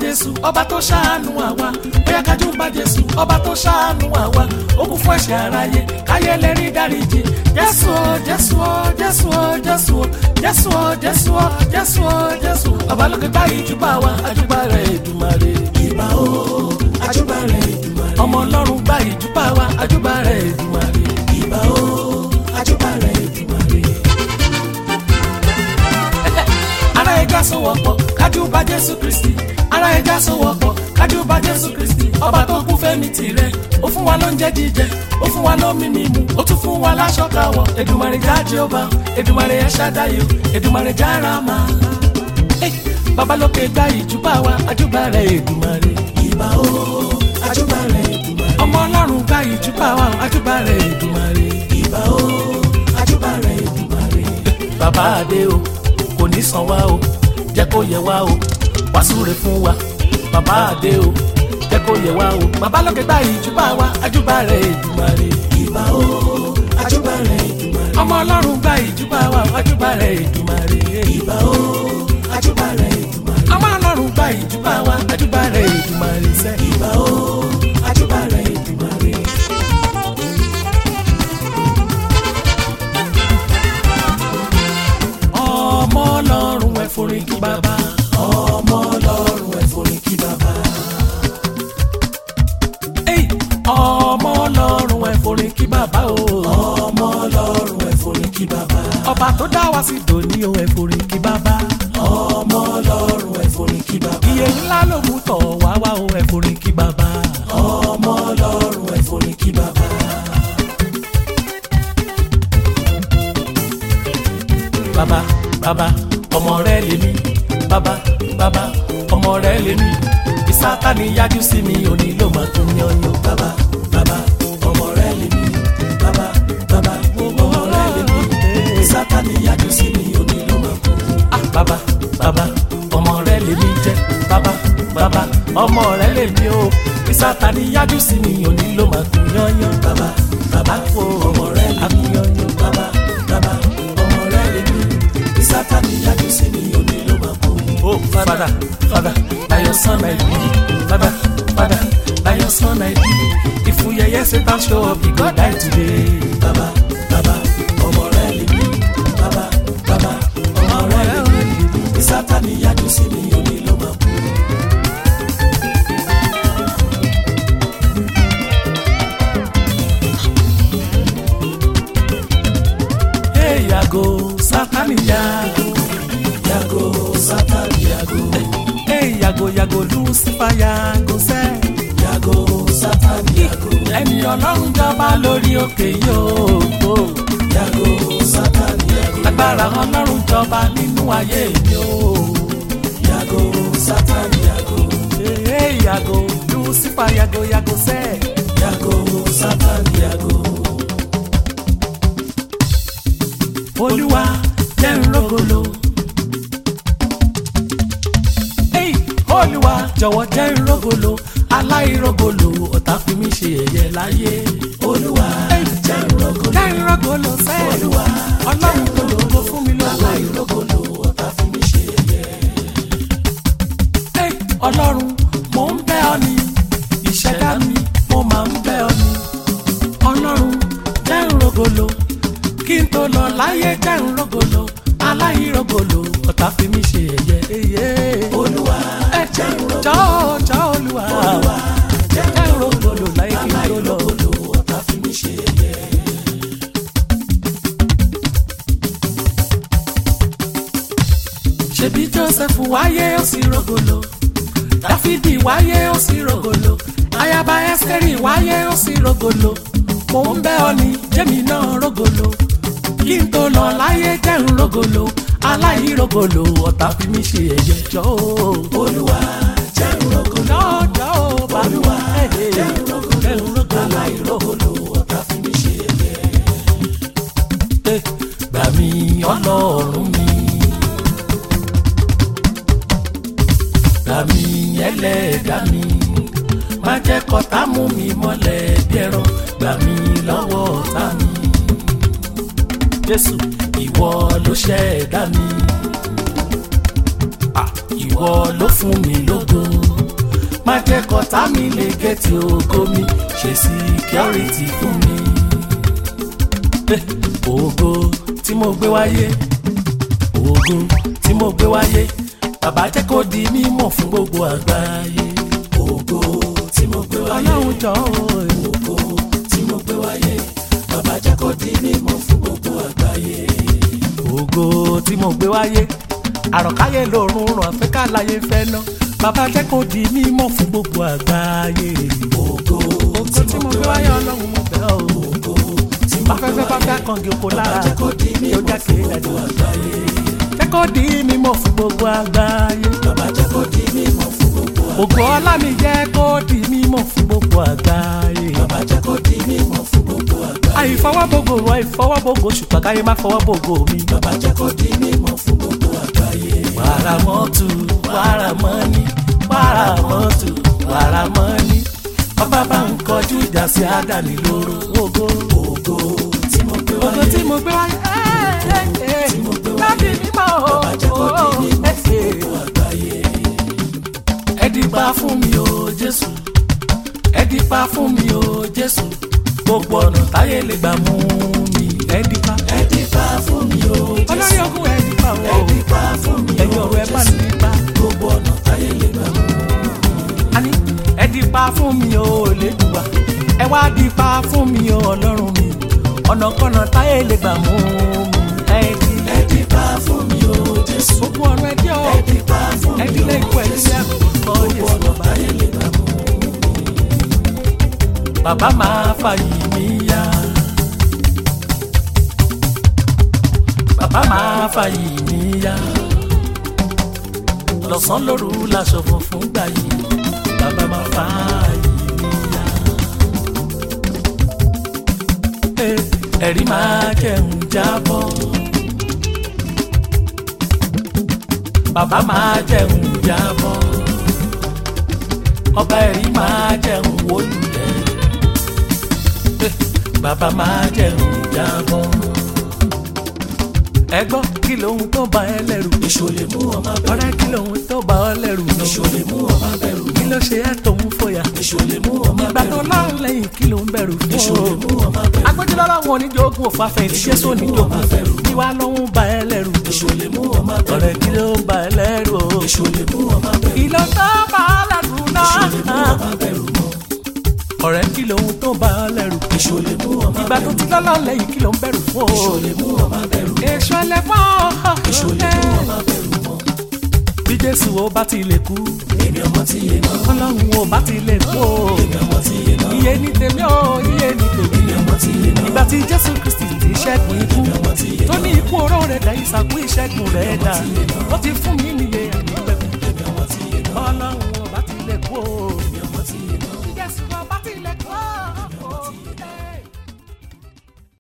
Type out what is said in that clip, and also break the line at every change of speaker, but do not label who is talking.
jésù ọba tó ṣàánú àwa bóyá kájú bá jésù ọba tó ṣàánú àwa ó kú fún ẹ̀ṣẹ̀ aráyé káyé lè rí dáríjì jésù o jésù o jésù o jésù o jésù o jésù o jésù o jésù ọba lókè gbá ìjúbà wa àjúbà rẹ̀ èdùmàrè ìbà o àjúbà rẹ̀ èdùmàrè ọmọ ọlọ́run gbá ìjúbà wa àjúbà rẹ̀ èdùmàrè ìbà o àjúbà rẹ̀ èdùmàrè ara ẹja sọwọ́pọ̀ kájú bá jésù kristi ara ẹja sọwọ́pọ̀ kájú bá jésù kristi ọba tó kú fẹ́mi tirẹ̀ ó fún wa lóúnjẹ jíjẹ ó fún wa lómi mímu ó tún fún wa láṣọ káwọ̀ èdùmàrè já jehova èdùmàrè ẹ ṣàdáyò èdùmàrè já rama Hey, babalókè gba ìjúbà wa àjúbà rẹ èdùmàrè ìbà o àjúbà rẹ èdùmàrè ọmọ ọlọ́run gba ìjúbà wa àjúbà rẹ èdùmàrè ìbà o àjúbà rẹ èdùmàrè bàbá adé o kò ní san wá o jẹ́ kó yẹ wá o wá súre fún wa bàbá àdé o jẹ́ kó yẹ wá o bàbá lókè gbá ìjúbà wa àjúbà rẹ̀ èdùmàrè ìbà o àjúbà rẹ̀ èdùmàrè ọmọ ọlọ́run gbá ìjúbà wa àjúbà rẹ̀ èdùmàrè ìbà o àjúbà rẹ̀ èdùmàrè ọmọ ọlọ́run gbá ìjúbà wa àjúbà rẹ̀ èdùmàrè sẹ́ ìbà o àjúbà rẹ̀ èdùmàrè. ọmọ ọlọ́run ẹ forí kí bàbá ọmọ ọlọ́run ẹ forí kí bàbá. Ey, ọmọ ọlọ́run ẹ forí kí bàbá o ọmọ ọlọ́run ẹ forí kí bàbá. ọba tó dá wa sí dòní o ẹ forí kí bàbá ọmọ ọlọ́run ẹ forí kí bàbá. iye ńlá ló mú tọ̀ wá wá o ẹ forí kí bàbá ọmọ ọlọ́run ẹ forí kí bàbá. bàbá bàbá ọmọ rẹ lèmi bàbá bàbá ọmọ rẹ lèmi ìsátánì yájú sí mi òní ló máa tún yányán bàbá bàbá ọmọ rẹ lèmi bàbá bàbá ọmọ rẹ lèmi ìsátánì yájú sí mi òní ló máa tún. ah bàbá bàbá ọmọ rẹ lèmi jẹ bàbá bàbá ọmọ rẹ lèmi o ìsátánì yájú sí mi òní ló máa tún yányán bàbá bàbá ọmọ rẹ lèmi yányán bàbá bàbá ọmọ rẹ lèmi sátani yájú sí mi òní ló máa kú. ó fada fada na your son i be fada fada na your son i be ìfúyẹyẹ satan show up he go die today. baba baba ọmọ rẹ lè mí baba baba ọmọ rẹ lè mí sátani yájú sí mi òní ló máa kú. Hey, yago sátani yago yago sátani yago hey, yago yago lucifer yago sẹ yago sátani yago ẹni ọlọ́run jọba lórí òkè yóò yago sátani yago agbára ọlọ́run jọba nínú ayé mi o yago sátani yago hey, yago lucifer yago yago sẹ yago sátani yago olúwa jẹ́ n rógolo. Hey, olúwa jọ̀wọ́ jẹ́ n rógolo aláìrógolo ọ̀tá fi mí ṣe ẹ̀yẹ láyé. olúwa jẹ́ n rógolo jẹ́ n rógolo sẹ́. olúwa ọlọ́run gbogbo fún mi lógo. aláìrógolo ọ̀tá fi mí ṣe ẹ̀yẹ. Hey, ọlọ́run mò ń bẹ̀ ọ́ ni ìṣẹ̀dá mi mo máa ń bẹ̀ ọ́ ni ọlọ́run jẹ́ n rógolo kí n tó lọ láyé jẹ́ ń rògbòlò aláìrògbòlò ọ̀tá fi mí ṣe ẹ̀yẹ. olúwa ẹ jẹ́ ń rògbòlò jọ́ jọ́ olúwa jẹ́ ń rògbòlò láyé kí n tó lọ. ọ̀tá fi mí ṣe ẹ̀yẹ. ṣebí joseph wáyé ó sì rògbòlò dáfídì wáyé ó sì rògbòlò ayaba ẹsẹ̀rì wáyé ó sì rògbòlò mò ń bẹ̀ ọ́ ní jẹ́mi náà rògbòlò kí n tó lọ láyé jẹ́ ń rògolo aláìrògolo ọ̀tá fi mí ṣe ẹ̀yẹ jọ́ o. olúwa jẹ́ ń rògolo jọ́ o balùwà jẹ́ ń rògolo aláìrògolo ọ̀tá fi mí ṣe ẹ̀yẹ. gbà mí ọlọ́run mi gbà mí ẹlẹ́dàá mi má jẹ́ kọ́tá mú mi mọ́lẹ̀ bí ẹran gbà mí lọ́wọ́ ọ̀tá mi jésù ìwọ ló ṣẹ̀dá mi ìwọ ló fún mi lógo má jẹ́ kọ́tà mi lè gẹ̀ẹ́tì ògo mi ṣe síkírọ́rìtì fún mi. Eh, ògo tí mo gbé wáyé ògo tí mo gbé wáyé bàbá jẹ́ kó di mímọ̀ fún gbogbo àgbáyé. ògo tí mo gbé wáyé ọlọ́run jọ ògo tí mo gbé wáyé bàbá jẹ́ kó di mímọ̀ fún gbogbo àgbáyé. ògo tí mo gbé wáyé àròkáyé lòrùn ràn áfíríkà láyé fẹ́ ná bàbá jẹ́ kó di mímọ̀ fún gbogbo àgbáyé. ògo tí mo gbé wáyé ọlọ́run mo bẹ̀ ọ́ ògo tí mo gbé wáyé bá fẹ́ kàngi oko lára
jẹ́ kó di mímọ̀
yóò jáde
fún gbogbo àgbáyé.
jẹ́ kó di mímọ̀ fún gbogbo àgbáyé.
bàbá jẹ́ kó di mímọ̀ fún gbogbo àgbáyé.
ògo ọlá mi jẹ́ kó di mímọ̀ fún gbogbo àgbáyé.
bàbá jẹ́ kó di mímọ̀ fún gbogbo àgbáyé.
àìfọwọ́bògò àìfọwọ́bògò ṣùgbọ́n káyé má fọwọ́bògò mi.
bàbá jẹ́ kó di mímọ̀ fún gbogbo àgbáyé.
wàrà mọ́tò wàrà mọ́ni wàrà mọ́tò wàrà mọ́ni ọba bá ń kọjú ìjà sí àdáni lóró ògo
ògo tí mo gbé
ògo
wáyé.
tí mo gbé wáyé
tí mo gbé wáyé.
láti mímọ́ o
bàbá jẹ́ kó di mímọ̀ fún gbogbo àgbáyé.
ẹ dìpa fún mi o jésù ẹ dìpa fún mi o jésù gbogbo ọ̀nà táyé lè gbà mú mi ẹ dìpa
ẹ dìpa fún mi o
olórí
Jésù.
ogun ẹ dìpa o
ẹ dìpa fún mi
ẹ̀yin
o
ọ̀rọ̀ ẹ bá
Jésù.
ní dìpa
gbogbo ọ̀nà táyé lè gbà mú.
àní ẹ dìpa fún mi o lẹ́dùwà ẹ wá dìpa fún mi o ọlọ́run mi ọ̀nàkọ́nà táyé lè gbà mú mi ẹ dì
ẹ dìpa fún mi o Jésù.
gbogbo ọ̀rọ̀ ẹ dí o
ẹ dìpa fún
ẹ
mi
dílé
o
ikú ẹ
Jésù.
dílé àkókò
gbogbo
yẹsùn
ọ̀nà
bàbá
táyé lè gbà mú.
bàbá máa fàyè mí yá. bàbá máa fàyè mí yá. lọ́sàn-án lóru láṣọ funfun gbà yìí bàbá máa fàyè mí yá. Eh, ẹ̀rí máa jẹun jábọ́. bàbá máa jẹun jábọ́. ọba ẹ̀rí máa jẹun wólulẹ̀ bàbá máa jẹun jábọ́. ẹ gbọ́ kí lóhun tó bá ẹ lẹ́rù.
èṣù lè mú ọmọ bẹ̀rù.
ọ̀rẹ́ kí lóhun tó bá ọ lẹ́rù.
èṣù lè mú ọmọ bẹ̀rù.
kí ló ṣe ẹ́ tó ń fòyà.
èṣù lè mú ọmọ
ìgbà tó
bẹ̀rù.
lọ́rùn lẹ́yìn kí ló ń bẹ̀rù
èṣù lè
fún
mú
o.
ọmọ bẹ̀rù.
agbójúlọ́lá wọn oníjókòó òfàfẹ́ tí jésù oníjókòó kí wàá lóhun bá ẹ lẹ́rù.
èṣù lè mú ọmọ
ọ̀rẹ́
bẹ̀rù.
kí ló ń bá ẹ lẹ́rù o.
èṣù lè mú ọmọ bẹ̀rù.
kí ló tó bá ọ lẹ́rù
èṣù lè mú
náà.
ọmọ bẹ̀rù mọ́.
ọ̀rẹ́ kí lóhun tó bá ọ lẹ́rù.
èṣù lè mú ọmọ
ìgbà tó
bẹ̀rù.
ti lọ́lọ́run lẹ́yìn kí ló ń bẹ̀rù fún o.
èṣù lè mú ọmọ bẹ̀rù.
èso ẹlẹ́fọ́.
èṣù lè mú ọmọ bẹ̀rù mọ́.
bí jésù ó bá ti lè kú
èmi ọmọ tí yé náà.
ọlọ́run ó bá ti lè kú o.
èmi ọmọ tí yé náà.
iye ní tèmi o iye ní tèmi.
èmi ọmọ tí yé náà.
ìgbà tí jésù kristi ti ṣẹ́gun ikú
èmi ọmọ tí yé
tó
náà.
ní ikú oró rẹ̀ dá ìsàkú ìṣẹ́gun rẹ̀ dá ó ti fún mi níye